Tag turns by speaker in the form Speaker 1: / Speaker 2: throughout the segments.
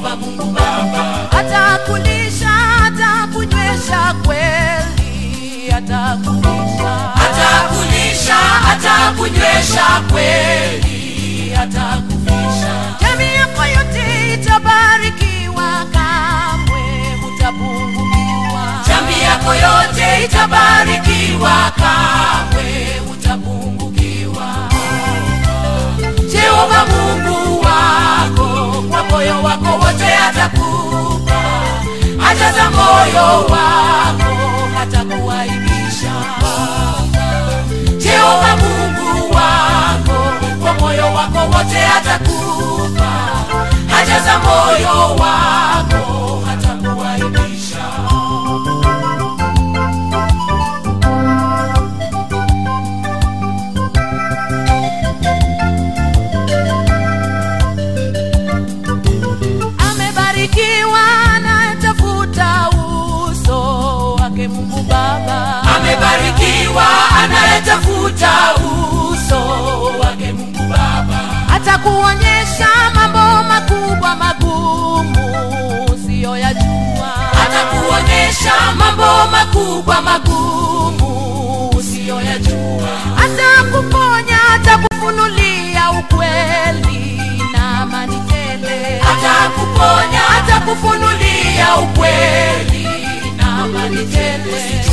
Speaker 1: Jehova Mungu Baba
Speaker 2: atakulisha atakunywesha kweli atakulisha
Speaker 1: atakulisha atakunywesha kweli atakuvisha
Speaker 2: jamii yako yote itabarikiwa kamwe utapungukiwa
Speaker 1: jamii yako yote itabarikiwa kamwe utapungukiwa jehova mungu wako kwa moyo wako wote atakupa ajaza moyo wako hatakuaibisha jehova mungu wako kwa moyo wako wote atakupa ajaza moyo wako hatakuaibisha
Speaker 2: amebarikiwa anayetafuta uso wake mungu baba
Speaker 1: amebarikiwa anayetafuta uso wake mungu baba
Speaker 2: atakuonyesha mambo makubwa magumu usiyoyajua
Speaker 1: atakuonyesha mambo makubwa magumu usiyoyajua
Speaker 2: atakuponya atakufunulia ukweli na amani tele
Speaker 1: atakuponya atakufunulia ukweli na amani tele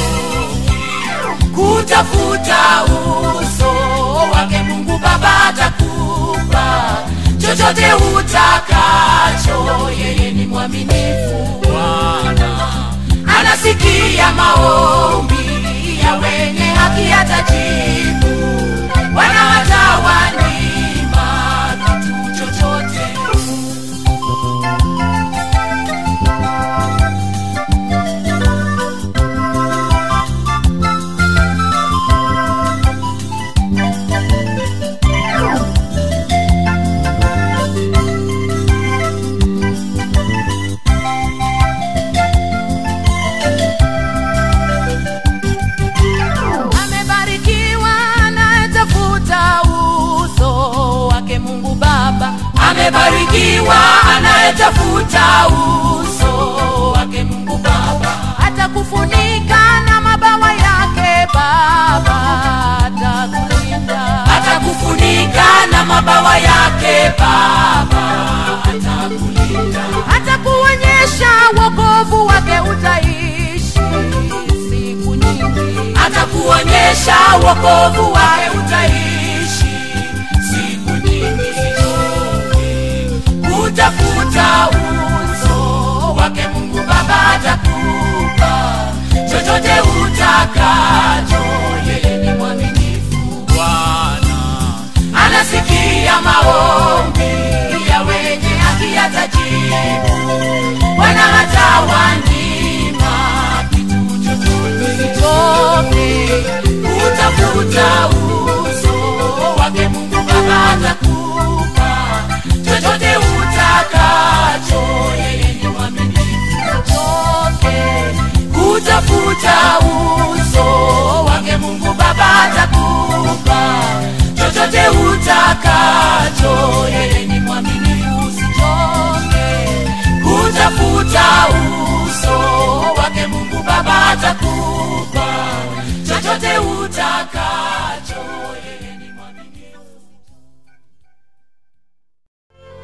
Speaker 1: kutafuta uso wake mungu baba atakupa chochote utakacho yeye ni mwaminifu bwana anasikia maombi ya wenye haki atajibu bwana hatawanyima kitu chochote
Speaker 2: amebarikiwa anayetafuta uso wake mungu baba
Speaker 1: amebarikiwa anayetafuta uso wake mungu baba
Speaker 2: atakufunika na mabawa yake baba atakulinda
Speaker 1: atakufunika na mabawa yake baba atakulinda
Speaker 2: atakuonyesha wokovu wake utaishi siku nyingi
Speaker 1: atakuonyesha wokovu wake utaishi siku nyingi utafuta uso wake mungu baba atakupa chochote utakacho yeye ni mwaminifu bwana anasikia maombi ya wenye haki atajibu bwana hatawanyima kitu chochote
Speaker 2: toke
Speaker 1: utafuta uso wake mungu baba atakupa chochote utakacho yeye ni mwaminifu
Speaker 2: toke
Speaker 1: utafuta uso wake mungu baba atakupa chochote utakacho yeye ni mwaminifu
Speaker 2: toke
Speaker 1: utafuta uso wake mungu baba atakupa chochote utaka